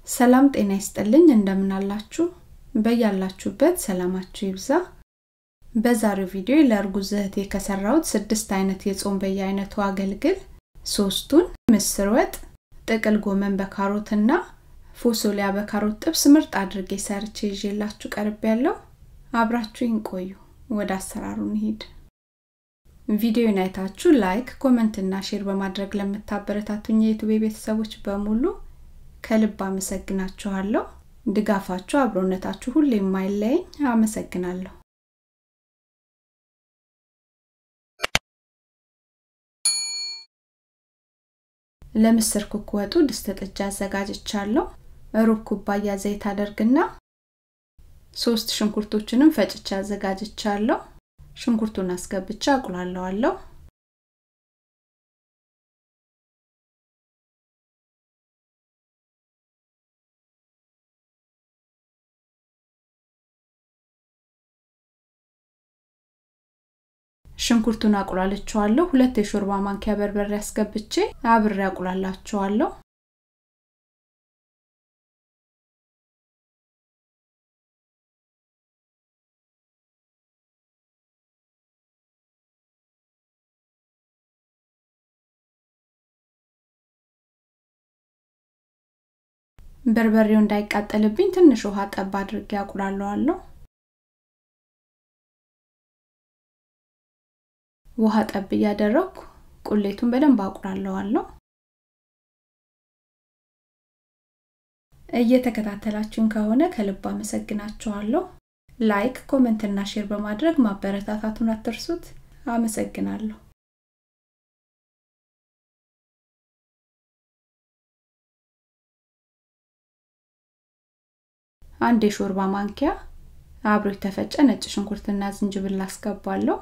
ሰላም ጤና ይስጥልኝ እንደምን አላችሁ በያላችሁበት ሰላማችሁ ይብዛ በዛሬው ቪዲዮ ለእርጉዝ እህቴ ከሰራሁት ስድስት አይነት የጾም በየአይነቱ አገልግል ሶስቱን ምስር ወጥ ጥቅል ጎመን በካሮትና ፎሶሊያ በካሮት ጥብስ ምርጥ አድርጌ ሰርቼ ይዤላችሁ ቀርብ ያለው አብራችሁኝ ቆዩ ወደ አሰራሩ እንሂድ ቪዲዮን አይታችሁ ላይክ ኮመንትና ሼር በማድረግ ለምታበረታቱኝ የዩቱቤ ቤተሰቦች በሙሉ ከልብ አመሰግናችኋለሁ ድጋፋችሁ አብሮነታችሁ ሁሌ የማይለየኝ አመሰግናለሁ ለምስር ኩክ ወጡ ድስት ጥጃ አዘጋጅቻለሁ ሩብ ኩባያ ዘይት አደርግና ሶስት ሽንኩርቶችንም ፈጭቻ አዘጋጅቻለሁ ሽንኩርቱን አስገብቻ አቁላለዋለሁ ሽንኩርቱን አቁላልቸዋለሁ ሁለት የሾርባ ማንኪያ በርበሬ አስገብቼ አብሬ አቁላላቸዋለሁ በርበሬው እንዳይቃጠልብኝ ትንሽ ውሃ ጠብ አድርጌ አቁላለዋለሁ ውሃ ጠብ እያደረግኩ ቁሌቱን በደንብ አቁላለዋለሁ እየተከታተላችሁን ከሆነ ከልብ አመሰግናችኋለሁ ላይክ ኮመንትና ሼር በማድረግ ማበረታታቱን አትርሱት አመሰግናለሁ አንድ የሾርባ ማንኪያ አብሮ የተፈጨ ነጭ ሽንኩርትና ዝንጅብል አስገባለሁ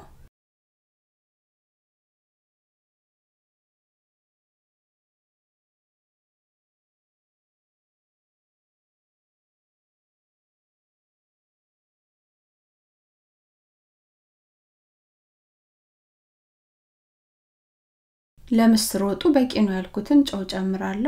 ለምስር ወጡ በቂ ነው ያልኩትን ጨው ጨምራለሁ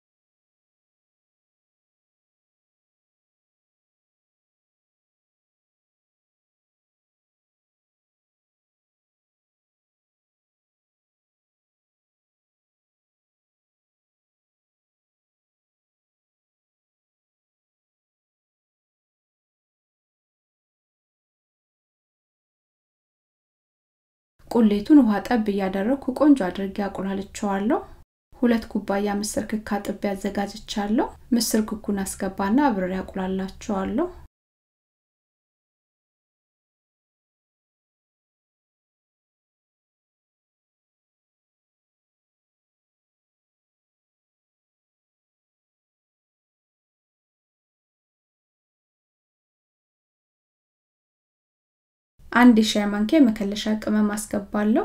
ቁሌቱን ውሃ ጠብ እያደረግኩ ቆንጆ አድርጌ አቁላልቸዋለሁ ሁለት ኩባያ ምስር ክክ አጥቤ አዘጋጅቻለሁ ምስር ክኩን አስገባና አብሬ አቁላላቸዋለሁ አንድ የሻይ ማንኪያ የመከለሻ ቅመም አስገባለሁ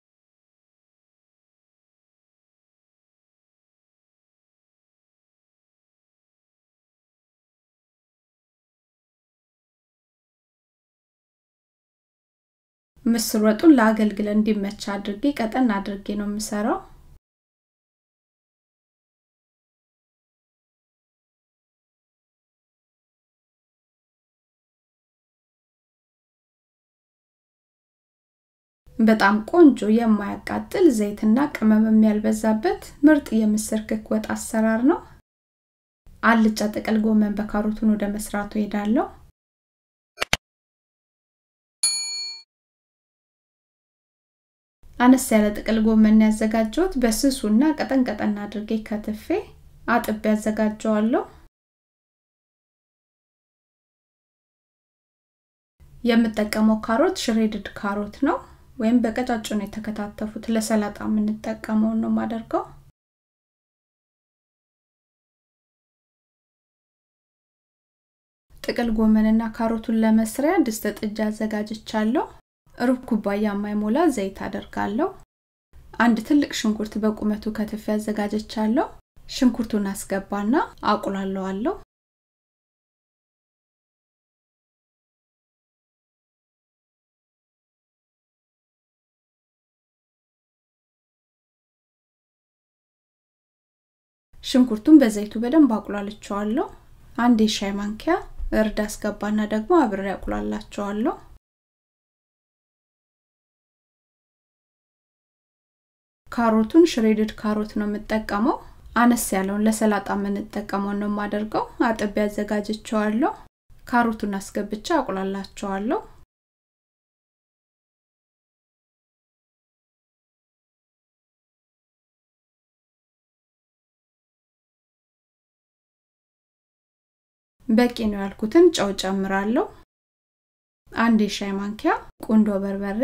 ምስር ወጡን ለአገልግል እንዲመች አድርጌ ቀጠን አድርጌ ነው የምሰራው በጣም ቆንጆ የማያቃጥል ዘይትና ቅመም የሚያልበዛበት ምርጥ የምስር ክክ ወጥ አሰራር ነው አልጫ ጥቅል ጎመን በካሮቱን ወደ መስራቱ ሄዳለሁ አነስ ያለ ጥቅል ጎመን ያዘጋጀሁት በስሱና ቀጠን ቀጠን አድርጌ ከትፌ አጥቤ ያዘጋጀዋለሁ የምጠቀመው ካሮት ሽሬድድ ካሮት ነው ወይም በቀጫጭኑ የተከታተፉት ለሰላጣ የምንጠቀመውን ነው ማደርገው ጥቅል ጎመንና ካሮቱን ለመስሪያ ድስት ጥጃ አዘጋጅቻለሁ ሩብ ኩባያ የማይሞላ ዘይት አደርጋለሁ አንድ ትልቅ ሽንኩርት በቁመቱ ከትፍ ያዘጋጀቻለሁ ሽንኩርቱን አስገባና አቁላለዋለሁ ሽንኩርቱን በዘይቱ በደንብ አቁላልቸዋለሁ አንድ የሻይ ማንኪያ እርድ አስገባና ደግሞ አብሬ አቁላላቸዋለሁ ካሮቱን ሽሬድድ ካሮት ነው የምጠቀመው አነስ ያለውን ለሰላጣ የምንጠቀመው ነው የማደርገው አጥቤ አዘጋጅቸዋለሁ ካሮቱን አስገብቻ አቁላላቸዋለሁ በቂ ነው ያልኩትን ጨው ጨምራለሁ አንድ የሻይ ማንኪያ ቁንዶ በርበሬ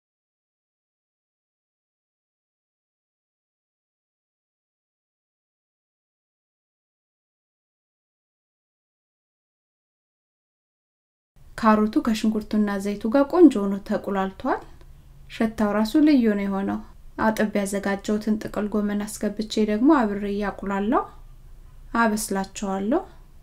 ካሮቱ ከሽንኩርቱና ዘይቱ ጋር ቆንጆ ሆኖ ተቁላልቷል ሸታው ራሱ ልዩ ነው የሆነው አጥብ ያዘጋጀውትን ጥቅል ጎመን አስገብቼ ደግሞ አብሬ እያቁላለው አበስላቸዋለሁ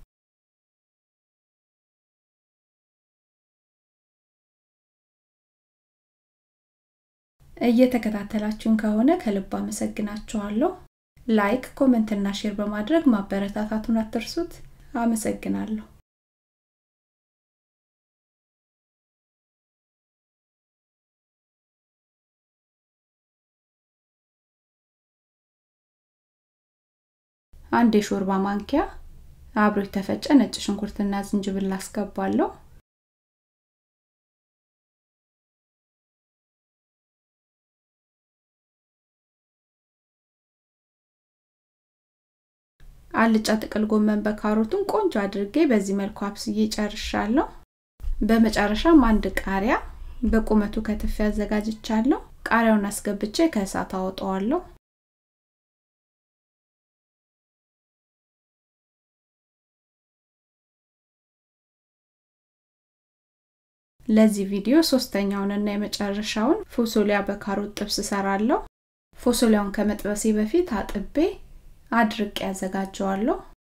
እየተከታተላችሁን ከሆነ ከልብ አመሰግናችኋለሁ ላይክ ኮመንትና ሼር በማድረግ ማበረታታቱን አትርሱት አመሰግናለሁ አንድ የሾርባ ማንኪያ አብሮ የተፈጨ ነጭ ሽንኩርትና ዝንጅብል አስገባለሁ አልጫ ጥቅል ጎመን በካሮቱን ቆንጆ አድርጌ በዚህ መልኩ አብስዬ ጨርሻለሁ በመጨረሻም አንድ ቃሪያ በቁመቱ ከትፌ አዘጋጅቻለሁ ቃሪያውን አስገብቼ ከእሳት አወጣዋለሁ ለዚህ ቪዲዮ ሶስተኛውንና የመጨረሻውን ፎሶሊያ በካሮት ጥብስ እሰራለሁ ፎሶሊያውን ከመጥበሴ በፊት አጥቤ አድርቄ ያዘጋጀዋለሁ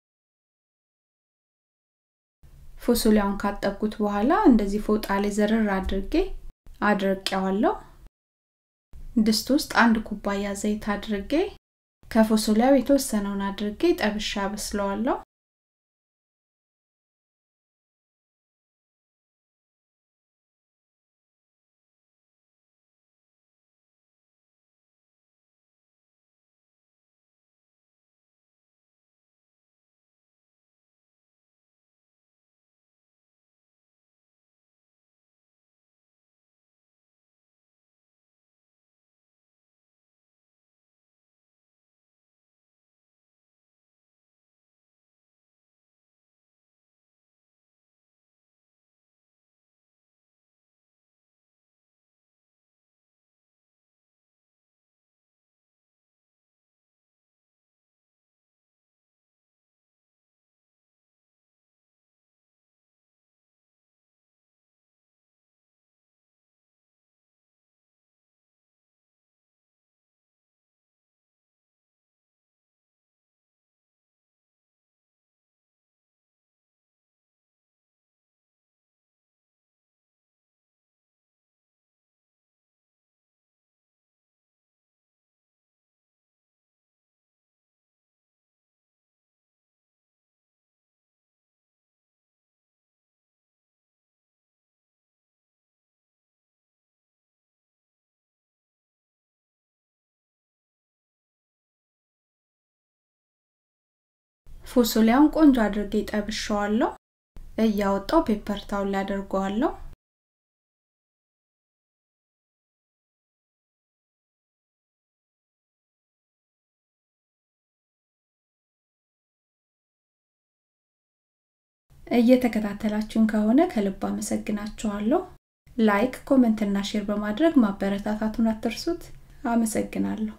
ፎሶሊያውን ካጠብኩት በኋላ እንደዚህ ፎጣ ላይ ዘርር አድርጌ አድርቄዋለሁ ድስት ውስጥ አንድ ኩባያ ዘይት አድርጌ ከፎሶሊያው የተወሰነውን አድርጌ ጠብሻ በስለዋለሁ ፎሶሊያውን ቆንጆ አድርጌ ጠብሸዋለሁ እያወጣው ፔፐር ታውን ላይ አደርገዋለሁ እየተከታተላችሁን ከሆነ ከልብ አመሰግናችኋለሁ ላይክ ኮመንትና ሼር በማድረግ ማበረታታቱን አትርሱት አመሰግናለሁ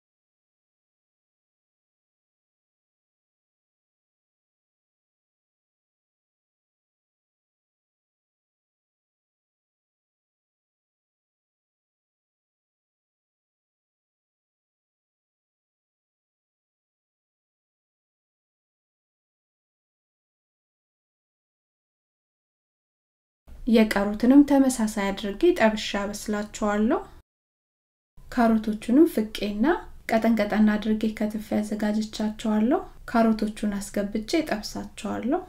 የቀሩትንም ተመሳሳይ አድርጌ ጠብሻ በስላቸዋለሁ ካሮቶቹንም ፍቄና ቀጠን ቀጠን አድርጌ ከትፌ ያዘጋጅቻቸዋለሁ ካሮቶቹን አስገብቼ ጠብሳቸዋለሁ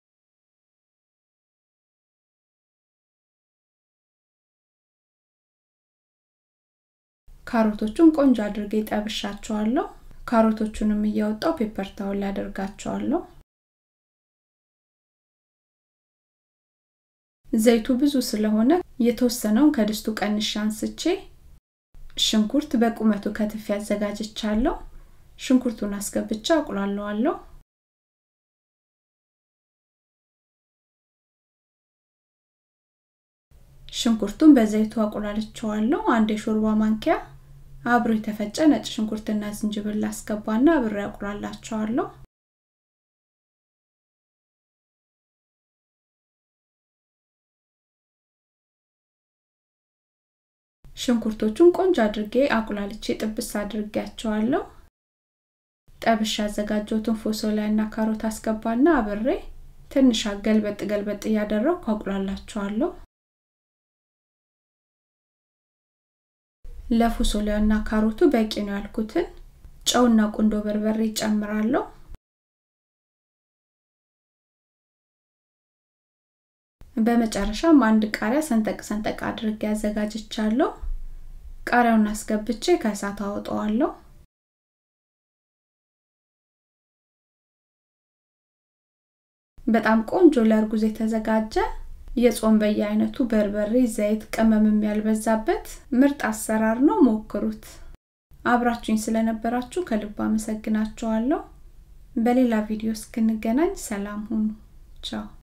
ካሮቶቹን ቆንጆ አድርጌ ጠብሻቸዋለሁ ካሮቶቹንም እያወጣው ፔፐር ታውል ላይ አደርጋቸዋለሁ ዘይቱ ብዙ ስለሆነ የተወሰነውን ከድስቱ ቀንሽ አንስቼ ሽንኩርት በቁመቱ ከትፍ ያዘጋጅቻለሁ ሽንኩርቱን አስገብቻ አቁላለዋለሁ ሽንኩርቱን በዘይቱ አቁላልቸዋለሁ አንድ የሾርባ ማንኪያ አብሮ የተፈጨ ነጭ ሽንኩርትና ዝንጅብል አስገባና አብሬ አቁላላቸዋለሁ ሽንኩርቶቹን ቆንጆ አድርጌ አቁላልቼ ጥብስ አድርጌያቸዋለሁ ጠብሽ ያዘጋጀሁትን ፎሶሊያ እና ካሮት አስገባና አብሬ ትንሽ ገልበጥ ገልበጥ እያደረግኩ አቁላላቸዋለሁ ለፉሶሊያ እና ካሮቱ በቂ ነው ያልኩትን ጨውና ቁንዶ በርበሬ ጨምራለሁ በመጨረሻም አንድ ቃሪያ ሰንጠቅ ሰንጠቅ አድርጌ ያዘጋጅቻለሁ ቃሪያውን አስገብቼ ከእሳት አወጣዋለሁ በጣም ቆንጆ ለእርጉዝ የተዘጋጀ የጾም በየአይነቱ በርበሬ ዘይት ቅመምም ያልበዛበት ምርጥ አሰራር ነው ሞክሩት አብራችሁኝ ስለነበራችሁ ከልብ አመሰግናችኋለሁ በሌላ ቪዲዮ እስክንገናኝ ሰላም ሁኑ ቻው